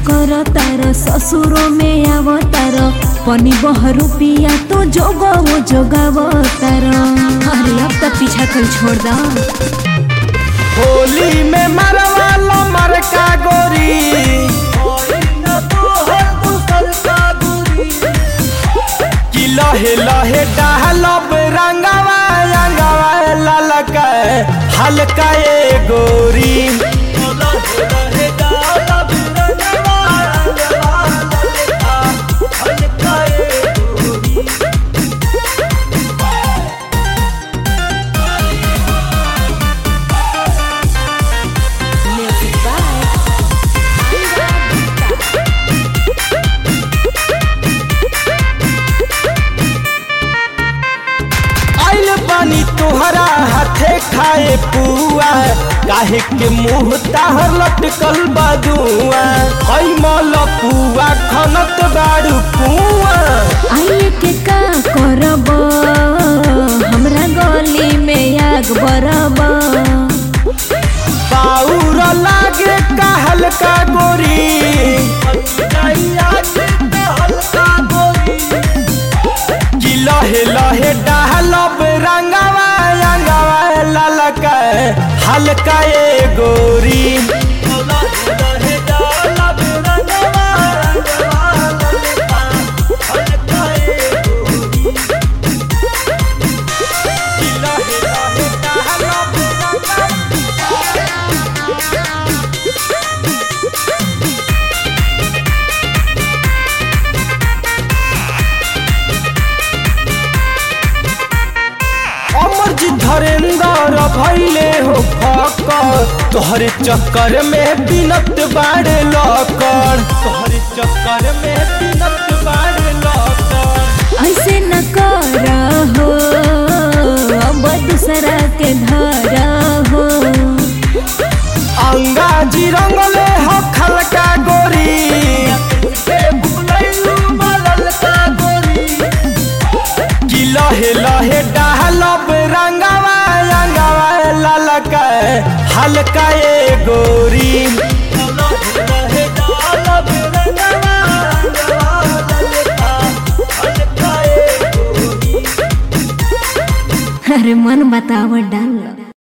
कर तार ससुरो में आव तार पनी बह रुपिया तो जोगो जोगाव तार अरे अब तक पीछा कल छोड़ दा होली में मरवालो मरका गोरी कि लहे लहे डालब रंगवा रंगवा ललका हल्का ए गोरी आइल बानी तोहरा हाथे खाए पुआ काहे के मुंह ताहर लटकल बदुआ हई मल पुआ खनत बाड़ू पुआ आइए के का करब हमरा गली में आग बरब बाउर लागे का हल्का गोरी कि लहे लहे डालब रंगवा रंगवा ललका हल्का ए गोरी अमरजी धरेंद्र भैले हो फकर तोहरे चक्कर में बिनत बाड़े लकर तोहरे चक्कर में बिनत बाड़े लकर ऐसे न कर हो अब दूसरा के धर हो अंगाजी रंगले हो खलका गोरी कि लहे लहे डालब रंगवा रंगवा ललका हल्का ए गोरी अरे मन बतावट डाल